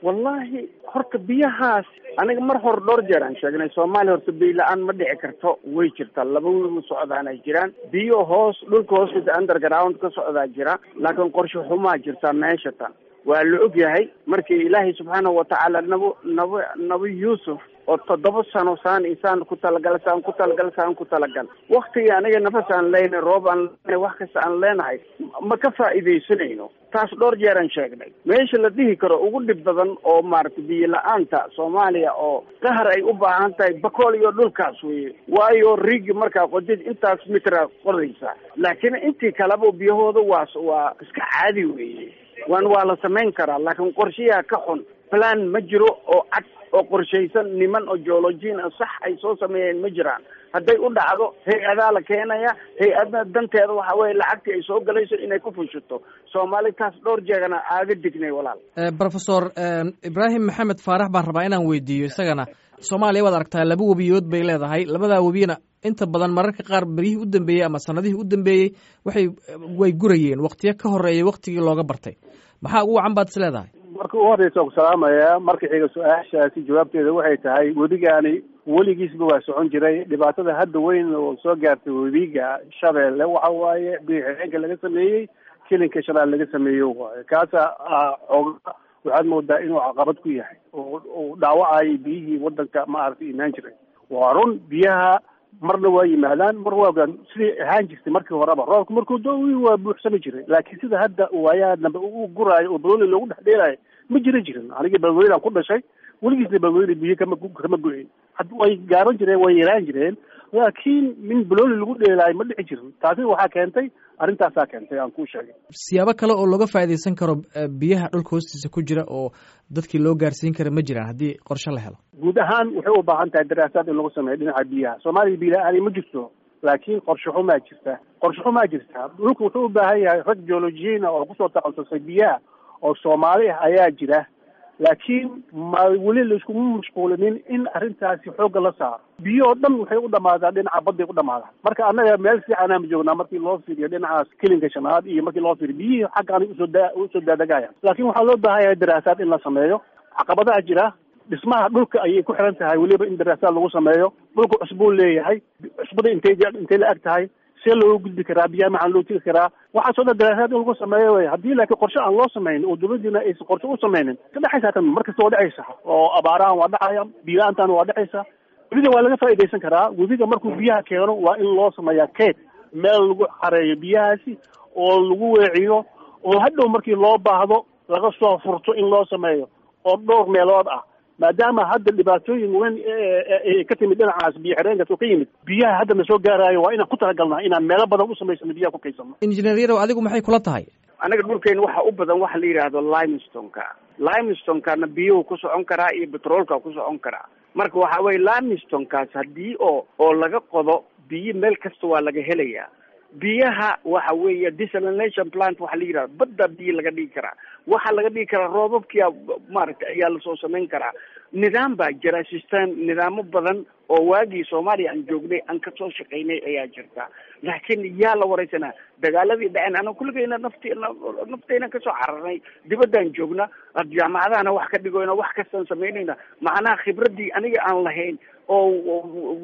wallahi horta biyahaas aniga mar hore dhowr jeer aan sheegnay soomaaliya horta biyo la-aan ma dhici karto way jirtaa laba wiil u socdaan ay jiraan biyo hoos dhulka hoostiisa underground ka socdaa jira laakiin qorshe xumaa jirtaa meesha tan waa la og yahay markii ilaahay subxaanahu watacaala nabo nabo nabi yuusuf oo toddoba sano saan isaan ku talagal saan ku talagal saan ku talagal waktigii aniga nafas aan leenahay roob aan leenahay wax kasta aan leenahay ma ka faa'iidaysanayno taas dhowr jeer aan sheegnay meesha la dhihi karo ugu dhib badan oo maaragtay biyo la-aanta soomaaliya oo qahar ay u baahan tahay bakool iyo dhulkaas weye waayo rigi markaa qodid intaas mitra qodaysa laakiin intii kaleba biyahooda waa waa iska caadi weeye waan waa la samayn karaa laakiin qorshayaa ka xun plan ma jiro oo cad oo qorshaysan niman oo geologiin ah sax ay soo sameeyeen ma jiraan hadday u dhacdo hay-adaa la keenaya hay-adna danteeda waxa weye lacagtii ay soo galayso inay ku fushato soomaali taas dhowr jeegana aaga dignay walaal professor ibraahim maxamed faarax baan rabaa inaan weydiiyo isagana soomaaliya waad aragtaa laba webiyood bay leedahay labadaa webiyana inta badan mararka qaar beryihii u dambeeyey ama sanadihii u dambeeyey waxay way gurayeen waktiyo ka horeeyay waktigii looga bartay maxaa ugu wacan baad is leedahay marka u horeysa ku salaamaya marka xiga su-aashaasi jawaabteeda waxay tahay webigaani weligiisba waa socon jiray dhibaatada hadda weyn oo soo gaartay webiga shabeelle waxa waaye biixireenka laga sameeyey kilinka shanaad laga sameeyo waaye kaasa xooga waxaad moodaa inuu caqabad ku yahay oo uu dhaawacayay biyihii wadanka maaragtay imaan jiray waa run biyaha marna waa yimaadaan mar waa sidii ahaan jirtay markii horeba roobka markuu do waa buuxsami jiray laakiin sida hadda waayaha dambe u guraayo oo balweyne loogu dhex dheelaayo ma jira jirin anigii balweynean ku dhashay weligiisna balweyne biyo kama kama go-in way gaaban jireen way yaraan jireen laakiin min balweyne lagu dheelaayo ma dhici jirin taasina waxaa keentay arrintaasaa keentay aan kuu sheegay siyaabo kale oo looga faa'iidaysan karo biyaha dhulka hoostiisa ku jira oo dadkii loo gaarsiin kara ma jiraan haddii qorshe la helo guud ahaan waxay u baahan tahay daraasaad in lagu sameeyo dhinaca biyaha soomaaliya biyo la-aani ma jirto laakiin qorshe xumaa jirta qorshe xumaa jirta dhulka wuxuu u baahan yahay rag geologiyiina oo kusoo takhasusay biyaha oo soomaali ah ayaa jira laakiin ma weli laiskuma mashquulinin in arrintaasi xoogga la saaro biyo oo dhan waxay u dhamaadaan dhinaca badday u dhamaadaan marka annaga meel fiicanaama joognaa markii loo fiiriyo dhinacaas kilinka shanaad iyo markii loo fiiriyo biyihii xaggaani usoo da usoo daadegaya laakiin waxaa loo baahan yahay daraasaad in la sameeyo caqabadaha jira dhismaha dhulka ayay ku xiran tahay weliba in daraasaad lagu sameeyo dhulka cusbuu leeyahay cusbada intay intay la eg tahay see looga gudbi karaa biyaha maxaa loo tegi karaa waxaasoo dhan daraasaad in lagu sameeyo wey haddii laakiin qorshe aan loo samaynin oo dawladdiina aysan qorshe u samaynin ka dhexaysa tan mar kasta waa dhexaysa oo abaarahan waa dhacaya biyo-aantan waa dhexaysa webiga waa laga faa'iidaysan karaa webiga markuu biyaha keeno waa in loo sameeyaa keed meel lagu xareeyo biyahaasi oo lagu weeciyo oo hadhow markii loo baahdo laga soo furto in loo sameeyo oo dhowr meelood ah maadaama hadda dhibaatooyin weyn ay ka timid dhinacaas biyo xireenkaas oo ka yimid biyaha hadda na soo gaaraayo waa inaan ku talagalnaa inaan meelo badan u samaysano biyaha ku kaysano injineer yarow adigu maxay kula tahay anaga dhulkeena waxa u badan waxa la yidhaahdo limestoneka limestonekana biyuhu ku socon karaa iyo petroolka ku socon karaa marka waxa weye limestonekaas haddii oo oo laga qodo biyo meel kasta waa laga helayaa biyaha waxa weeye desalination plant waxa la yidhahda badda biyo laga dhigi karaa waxaa laga dhigi karaa roobabkia maaragtay ayaa lasoo samayn karaa nidaam baa jira system nidaamo badan oo waagii soomaaliya aan joognay aan kasoo shaqaynay ayaa jirta laakiin yaa la wareysanaa dagaaladii dhaceen ana kulligayna nafti naftayna kasoo cararnay dibaddaan joogna jaamacadahana wax ka dhigoyna wax kastaan samaynayna macnaha khibradii aniga aan lahayn oo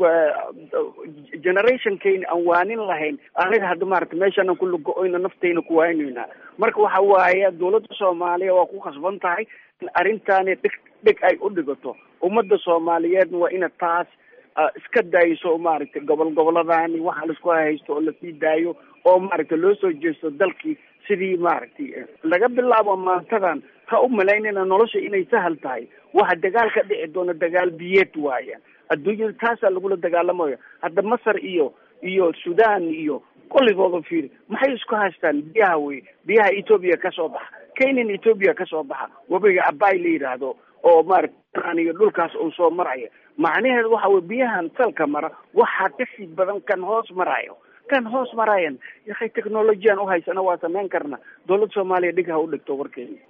generationkayna aan waanin lahayn aniga hadda maarata meeshaanan kula go-oyna naftayna ku waynayna marka waxa waaye dawladda soomaaliya waa ku khasban tahay in arrintaani dhig dhig ay u dhigato ummadda soomaaliyeedna waa ina taas iska dayso maaragtay gobol goboladaani waxa laisku haysto oo lasii daayo oo maaragtay loo soo jeesto dalkii sidii maaragtay laga bilaabo maantadan ha u malaynayna nolosha inay sahal tahay waxa dagaal ka dhici doona dagaal biyeed waaya adduunyada taasaa lagula dagaalamayo hadda masar iyo iyo sudan iyo kulligooda fiiri maxay isku haystaan biyaha wey biyaha etoobiya kasoo baxa kenyan etoobiya kasoo baxa webiga abay la yidhaahdo oo maarata iyo dhulkaas uu soo maraya macnaheedu waxa wey biyahan salka mara waxaa kasii badan kan hoos marayo kan hoos marayan yakay technolojiyan uhaysana waa samayn karna dawladda soomaaliya dhig ha u dhigto warkeena